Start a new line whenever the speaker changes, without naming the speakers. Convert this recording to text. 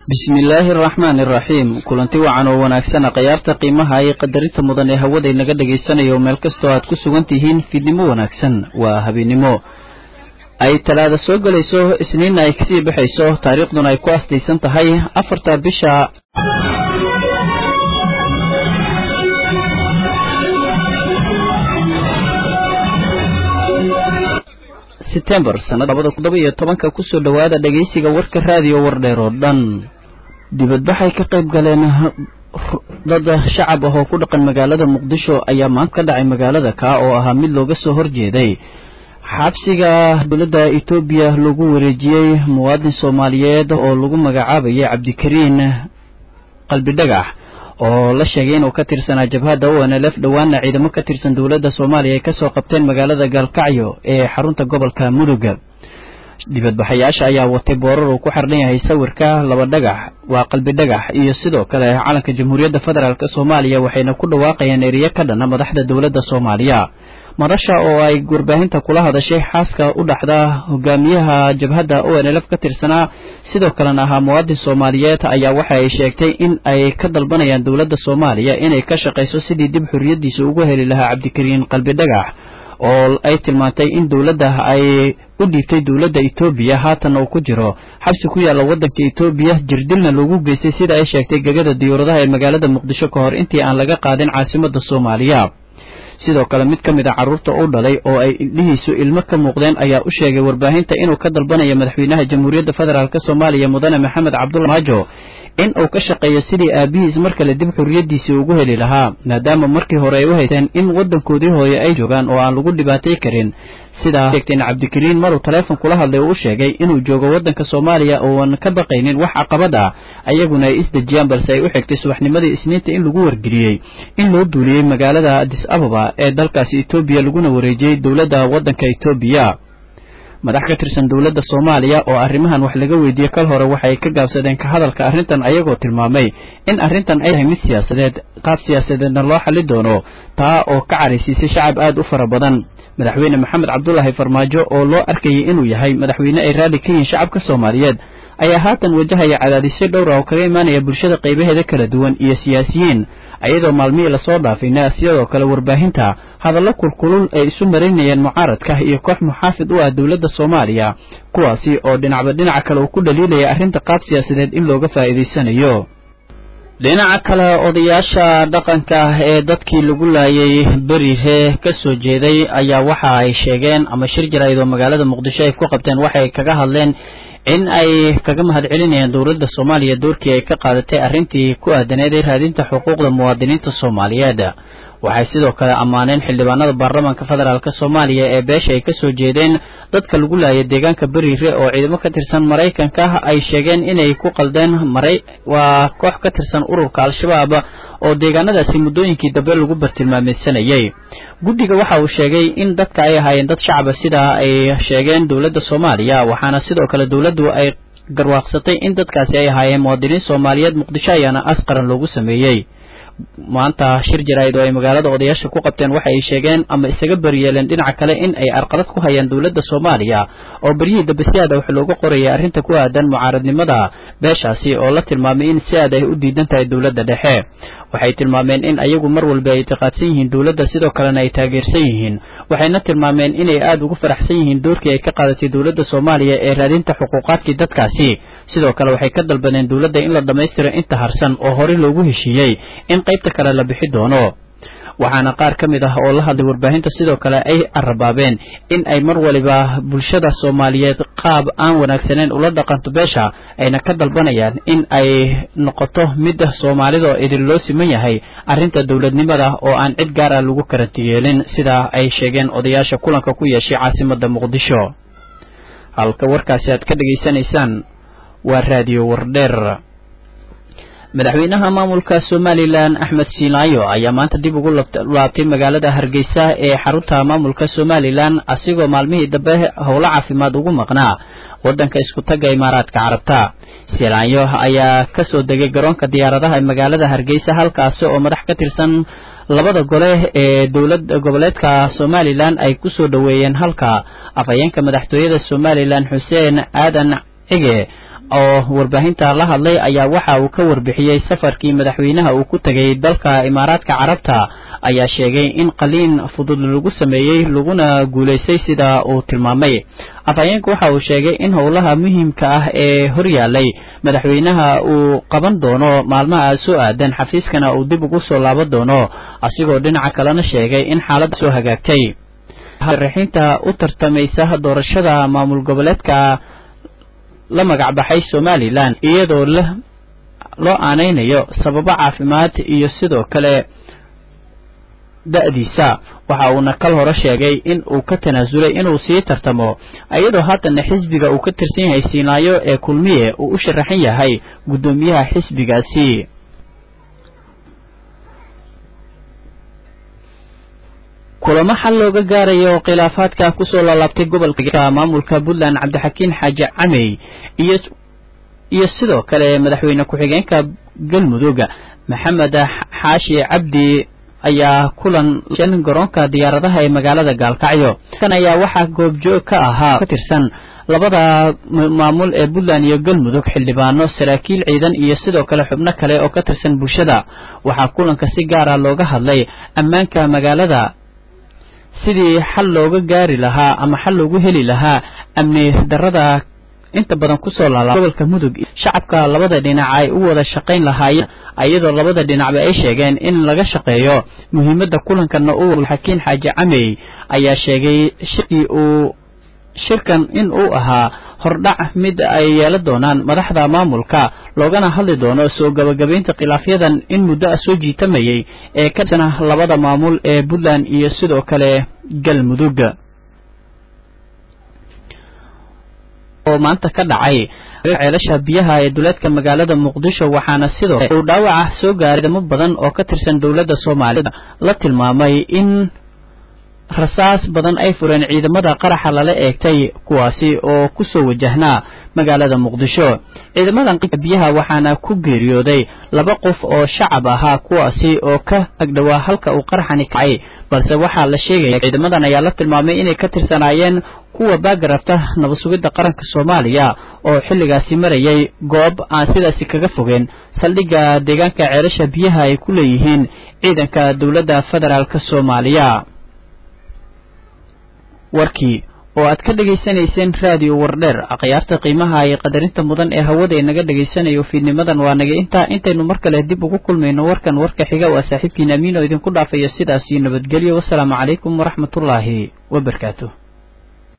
bismillaahi araxmaani iraxiim kulanti wacan oo wanaagsana khayaarta qiimaha iyo qadarinta mudan ee hawada inaga dhagaysanayo meel kastoo aad ku sugan tihiin fiidnimo wanaagsan waa habeennimo ay talaada soo gelayso isniinna ay kasii baxayso taariikhduna ay ku astaysan tahay afarta bisha setembar sanada labada todoba iyo tobanka kusoo dhowaada dhegaysiga warka raadiyo wardheer oo dhan dibadbaxay ka qayb galeen dad shacab ah oo ku dhaqan magaalada muqdisho ayaa maanta ka dhacay magaalada kaa oo ahaa mid looga soo horjeeday xabsiga dowladda etoobiya lagu wareejiyey muwaadin soomaaliyeed oo lagu magacaabayay cabdikariin qalbidhagax oo la sheegay inuu ka tirsanaa jabhadda o n l f dhowaana ciidamo ka tirsan dowladda soomaaliya ay kasoo qabteen magaalada gaalkacyo ee xarunta gobolka mudug dibadbaxayaasha ayaa watay boorar uu ku xardhan yahay sawirka laba dhagax waa qalbi dhagax iyo sidoo kale calanka jamhuuriyadda federaalk soomaaliya waxayna ku dhawaaqayaan eriye ka dhana madaxda dowladda soomaaliya madasha oo ay warbaahinta kula hadashay xaaska u dhaxda hogaamiyaha jabhadda o n l f ka tirsanaa sidoo kalena ahaa muwaadin soomaaliyeed ayaa waxa ay sheegtay in ay ka dalbanayaan dowladda soomaaliya inay ka shaqayso sidii dib xorriyaddiisa ugu heli lahaa cabdikariin qalbi dhagax oo ay tilmaantay in dowladda ay u dhiibtay dowladda etoobiya haatan uu ku jiro xabsi ku yaalla waddanka etoobiya jirdilna lagu geystay sida ay sheegtay gegada diyuuradaha ee magaalada muqdisho ka hor intii aan laga qaadin caasimadda soomaaliya sidoo kale mid ka mid a carruurta u dhalay oo ay indhihiisu ilmo ka muuqdeen ayaa u sheegay warbaahinta inuu ka dalbanayo madaxweynaha jamhuuriyadda federaalk soomaaliya mudane maxamed cabdulla maajo in uu ka shaqeeyo sidii aabihiis mar kale dib xorriyaddiisii ugu heli lahaa maadaama markii hore ay u haysteen in waddankoodii hooye ay joogaan oo aan lagu dhibaatay karin sidaa sheegteen cabdikariin maruu taleefon kula hadlay uu u sheegay inuu joogo waddanka soomaaliya ooan ka baqaynin wax caqabad ah ayaguna ay isdejiyaan balse ay u xigtay subaxnimadii isniinta in lagu wargeliyey in loo duuliyey magaalada adis ababa ee dalkaasi etoobiya laguna wareejiyey dowladda waddanka etoobiya madax ka tirsan dowladda soomaaliya oo arrimahan wax laga weydiiyey kal hore waxay ka gaabsadeen ka hadalka arrintan ayagoo tilmaamay in arrintan ay tahay mid siyaasadeed qaab siyaasadeedna loo xali doono taa oo ka caraysiisay shacab aad u fara badan madaxweyne maxamed cabdulaahi farmaajo oo loo arkayay inuu yahay madaxweyne ay raalli ka yihiin shacabka soomaaliyeed ayaa haatan wajahaya cadaadisyo dhowra oo kaga imaanaya bulshada qaybaheeda kala duwan iyo siyaasiyiin ayadoo maalmihii lasoo dhaafayna sidoo kale warbaahinta hadallo kulkulul ay isu marinayeen mucaaradka iyo koox muxaafid u ah dowladda soomaaliya kuwaasi oo dhinacba dhinaca kale uu ku dhaliilaya arrinta qaab siyaasadeed in looga faa'iidaysanayo dhinaca kale odayaasha dhaqanka ee dadkii lagu laayay berire ka soo jeeday ayaa waxa ay sheegeen ama shir jarayd oo magaalada muqdisho ay ku qabteen waxay kaga hadleen in ay kaga mahad celinayaan dowladda soomaaliya doorkii ay ka qaadatay arrintii ku aadaneed ee raadinta xuquuqda muwaadiniinta soomaaliyeed waxay sidoo kale ammaaneen xildhibaanada baarlamaanka federaalk soomaaliya ee beesha ay kasoo jeedeen dadka lagu laayay deegaanka beriire oo ciidamo ka tirsan maraykanka ay sheegeen inay ku qaldeen maray waa koox ka tirsan ururka al-shabaab oo deegaanadaasi muddooyinkii dambe lagu bartilmaameysanayay guddiga waxa uu sheegay in dadka ay ahaayeen dad shacaba sidaa ay sheegeen dowladda soomaaliya waxaana sidoo kale dowladdu ay garwaaqsatay in dadkaasi ay ahaayeen muwaadiniin soomaaliyeed muqdisho ayaana asqaran loogu sameeyey maanta shir jaraa'id oo ay magaalada odayaasha ku qabteen waxa ay sheegeen ama isaga beriyeeleen dhinaca kale in ay arqalad ku hayaan dowladda soomaaliya oo beryihii dambe si aada wax looga qorayay arrinta ku aadan mucaaradnimada beeshaasi oo la tilmaamay in si aad ay u diidan tahay dowladda dhexe waxay tilmaameen in ayagu mar walba ay itiqaadsan yihiin dowladda sidoo kalena ay taageersan yihiin waxayna tilmaameen inay aada ugu faraxsan yihiin doorkii ay ka qaadatay dowladda soomaaliya ee raadinta xuquuqaadkii dadkaasi sidoo kale waxay ka dalbadeen dowladda in la dhammaystiro inta harsan oo horey loogu heshiiyey in qaybta kale la bixi doono waxaana qaar ka mid ah oo la hadlay warbaahinta sidoo kale ay arabaabeen in ay mar waliba bulshada soomaaliyeed qaab aan wanaagsaneyn ula dhaqanto beesha ayna ka dalbanayaan in ay noqoto mid soomaalida oo idin loo siman yahay arrinta dowladnimada oo aan cid gaar ah lagu karanti yeelin sidaa ay sheegeen odayaasha kulanka ku yeeshay caasimadda muqdisho halka warkaasi aad ka dhegaysanaysaan waa raadiyo wardheer madaxweynaha maamulka somalilan axmed siinaayo ayaa maanta dib ugu laabtay magaalada hargeysa ee xarunta maamulka somalilan asigoo maalmihii dambe howlo caafimaad ugu maqnaa wadanka isku tagga imaaraadka carabta siinaayo ayaa kasoo degay garoonka diyaaradaha ee magaalada hargeysa halkaasi oo madax ka tirsan labada gole ee dowlad goboleedka somalilan ay kusoo dhoweeyeen halka afhayeenka madaxtooyada somalilan xuseen aadan cige oo warbaahinta la hadlay ayaa waxa uu ka warbixiyey safarkii madaxweynaha uu ku tegay dalka imaaraadka carabta ayaa sheegay in qaliin fudud lagu sameeyey laguna guulaystay sida uu tilmaamay afhayeenku waxa uu sheegay in howlaha muhiimka ah ee horyaalay madaxweynaha uu qaban doono maalmaha soo aadan xafiiskana uu dib ugu soo laaban doono asigoo dhinaca kalena sheegay in xaaladda soo hagaagtay raxiinta u tartamaysa doorashada maamul goboleedka la magacbaxay somalilan iyadoo loo aanaynayo sababo caafimaad iyo sidoo kale da-diisa waxa uuna kal hore sheegay in uu ka tanaasulay inuu sii tartamo iyadoo haddana xisbiga uu ka tirsan yahay siinaayo ee kulmiye uu u sharaxan yahay guddoomiyaha xisbigaasi kulamo xal looga gaarayo khilaafaadka kusoo laalaabtay gobolka maamulka puntland cabdixakiin xaaji camey iyo iyo sidoo kale madaxweyne ku-xigeenka galmudug maxamed xaashi cabdi ayaa kulan garoonka diyaaradaha ee magaalada gaalkacyo kan ayaa waxaa goobjoog ka ahaa ka tirsan labada maamul ee puntland iyo galmudug xildhibaano saraakiil ciidan iyo sidoo kale xubno kale oo ka tirsan bulshada waxaa kulanka si gaara looga hadlay ammaanka magaalada sidii xal looga gaari lahaa ama xal loogu heli lahaa amni darada inta badan kusoo laala gobolka mudug shacabka labada dhinac ay u wada shaqayn lahaayeen iyadoo labada dhinacba ay sheegeen in laga shaqeeyo muhiimadda kulankana u xakiin xaaji camey ayaa sheegay shirkii uu shirkan in uu ahaa hordhac mid ay yeelan doonaan madaxda maamulka loogana hadli doono soo gabagabaynta khilaafyadan in muddo ah soo jiitamayay ee ka tirsana labada maamul ee puntland iyo sidoo kale galmudug oo maanta ka dhacay ceelasha biyaha ee duleedka magaalada muqdisho waxaana sidoo uu dhaawaca soo gaaray damo badan oo ka tirsan dowladda soomaalida la tilmaamay in rasaas badan ay fureen ciidamada qaraxa lala eegtay kuwaasi oo ku soo wajahnaa magaalada muqdisho ciidamadan biyaha waxaana ku geeriyooday laba qof oo shacab ahaa kuwaasi oo ka agdhowaa halka uu qaraxani kacay balse waxaa la sheegaya ciidamadan ayaa la tilmaamay inay ka tirsanaayeen kuwa baagarabta nabad sugidda qaranka soomaaliya oo xilligaasi marayay goob aan sidaasi kaga fogeen saldhigga deegaanka ceelasha biyaha ay ku leeyihiin ciidanka dowladda federaalk soomaaliya warkii oo aad ka dhegaysanayseen raadiyo wardheer akhyaarta qiimaha iyo qadarinta mudan ee hawada inaga dhegaysanayo fiidnimadan waa naga intaa intaynu mar kale dib ugu kulmayno warkan warka xiga waa saaxiibkiin amiin oo idinku dhaafayo sidaas iyo nabadgelyo wasalaamu calaykum waraxmatullaahi wabarakaatu